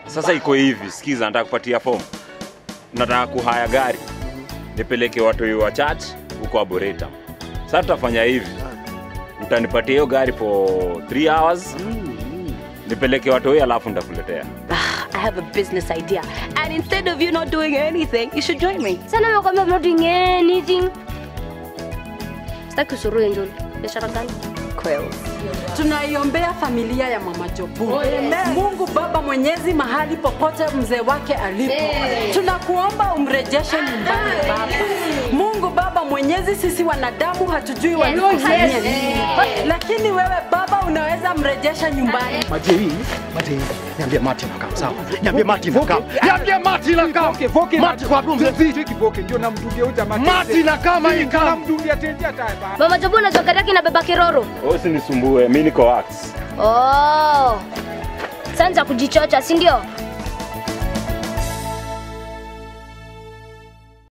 Sasa iko hivi, sikiza, nataka kupatia fomu. Nataka kuhaya gari nipeleke watu wa church huko Arboretum. Sasa tutafanya hivi, utanipatia hiyo gari for 3 hours nipeleke watu huyo, alafu nitakuletea. I have a business idea. And instead of you not doing anything, you should join me. Sana nimekwambia I'm not doing anything. Sitaki usuruhe Njoli. Biashara gani? Quills. Tunaiombea familia ya Mama Jobu. Mungu Baba Mwenyezi, mahali popote mzee wake alipo, tunakuomba umrejeshe nyumbani Baba. Mungu Baba Mwenyezi, sisi wanadamu hatujui walikufanyia yes. nini, lakini wewe Baba unaweza mrejesha nyumbani. Majei, Majei, niambie Mati na kama sawa. Niambie Mati na kama. Niambie Mati na kama. Mati kwa hapo mzee. Kivoke ndio namdungia huyu jamaa. Mati na kama hii kama. Namdungia tenzi hata hapa. Mama Jobu unajua gari yake inabeba kiroro. Wewe usinisumbue, mimi niko wax. Oh. Sanza kujichocha, si ndio?